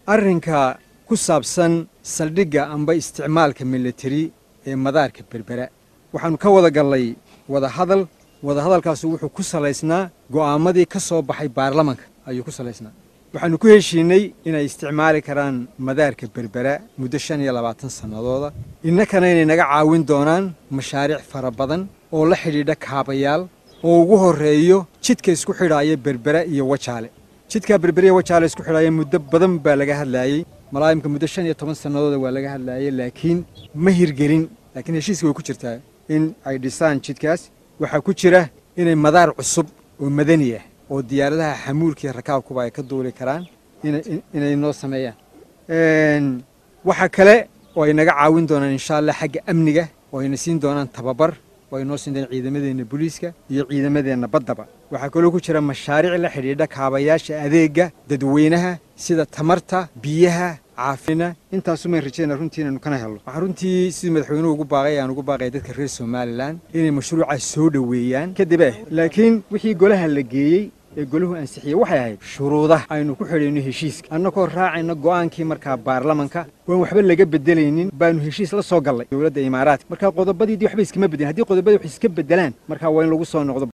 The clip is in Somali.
arrinka ku saabsan saldhigga amba isticmaalka militari ee madaarka berbera waxaannu ka wada gallay wadahadal wadahadalkaasu wuxuu ku salaysnaa go'aamadii ka soo baxay baarlamanka ayuu ku salaysnaa waxaannu ku heshiinay inay isticmaali karaan madaarka berbera muddo shan iyo labaatan sannadooda innakana inay naga caawin doonaan mashaariic fara badan oo la xidhiidha kaabayaal oo ugu horreeyo jidka isku xidhaaya berbera iyo wajaale jidkaa berbera iyo wajaale isku xidhaaya muddo badan baa laga hadlaayey malaayimka muddo shan iyo toban sannadooda waa laga hadlaayey laakiin ma hirgelin laakiin heshiiska way ku jirtaa in ay dhisaan jidkaas waxaa ku jira inay madaar cusub oo madani ah oo diyaaradaha xamuulka iyo rakaabkuba ay ka duuli karaan inay noo sameeyaan waxaa kale oo ay naga caawin doonaan insha allah xagga amniga oo ayna siin doonaan tababar oo ay noo siin doonaan ciidamadeenna booliiska iyo ciidamadeenna baddaba waxaa kaloo ku jira mashaariic la xidhiidha kaabayaasha adeegga dadweynaha sida tamarta biyaha caafina intaasumayn rajayna runtii inaynu kana helno waxaa runtii sidii madaxweynuhu ugu baaqay aan ugu baaqaya dadka reer somalilan inay mashruucaas soo dhoweeyaan kadib eh laakiin wixii golaha la geeyey ee golahu ansixiyey waxay ahayd shuruudaha aynu ku xidhayno heshiiska annagoo raacayna go'aankii markaa baarlamanka waan waxba laga bedelaynin baanu heshiis la soo gallay dowladda imaaraadka markaa qodobadiidii waxba iskama bedelin haddii qodobadii wax iska bedelaan markaa waa in lagu soo noqdo